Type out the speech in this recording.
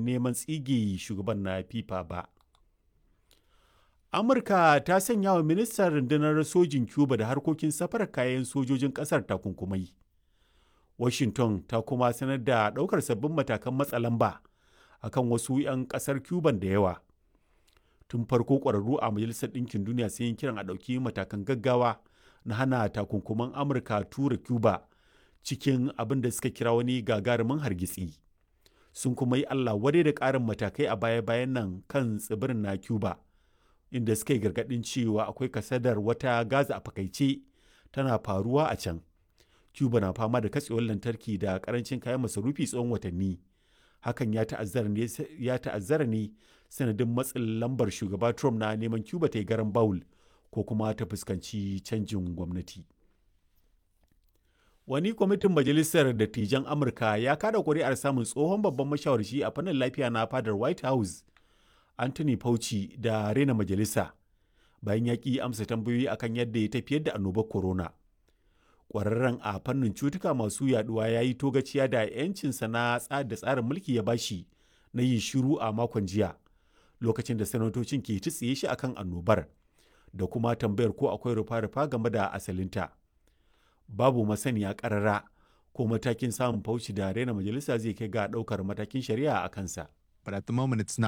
neman tsige shugaban na fifa ba amurka ta sanya wa ministan rundunar sojin cuba da harkokin safarar kayan sojojin kasar takunkumai washington ta kuma sanar da ɗaukar sabbin matakan matsa lamba akan wasu 'yan ƙasar cuban da yawa tun farko ƙwararru a majalisar ɗinkin duniya sun yi kiran a ɗauki matakan gaggawa na hana takunkuman amurka tura cuba cikin abin da suka kira wani gagarumin hargitsi sun kuma yi allah wadai da ƙarin matakai a baya-bayan nan kan tsibirin na cuba inda suka yi gargaɗin cewa akwai kasadar wata gaza a fakaice tana faruwa a can cuba na fama da katsewar lantarki da karancin kayan masarufi tsawon watanni hakan ya ta'azzara ne sanadin matsin lambar shugaba trump na neman cuba ta yi garan bawul ko kuma ta fuskanci canjin gwamnati wani kwamitin majalisar dattijan amurka ya kada kuri'ar samun tsohon babban mashawarci a fannin lafiya na fadar white house anthony fauci da rena majalisa bayan ya ƙi amsa tambayoyi akan yadda ya tafiyar da annobar corona kwararren a fannin cutuka masu yaduwa ya yi togaciya da 'yancinsa na da tsarin mulki ya bashi na yin shiru a makon jiya lokacin da sanatocin ke tsiye shi akan annobar da kuma tambayar ko akwai rufa-rufa game da asalinta babu masaniya karara ko matakin samun fauci da raina majalisa zai kai ga daukar matakin shari'a a kansa But at the moment, it's not.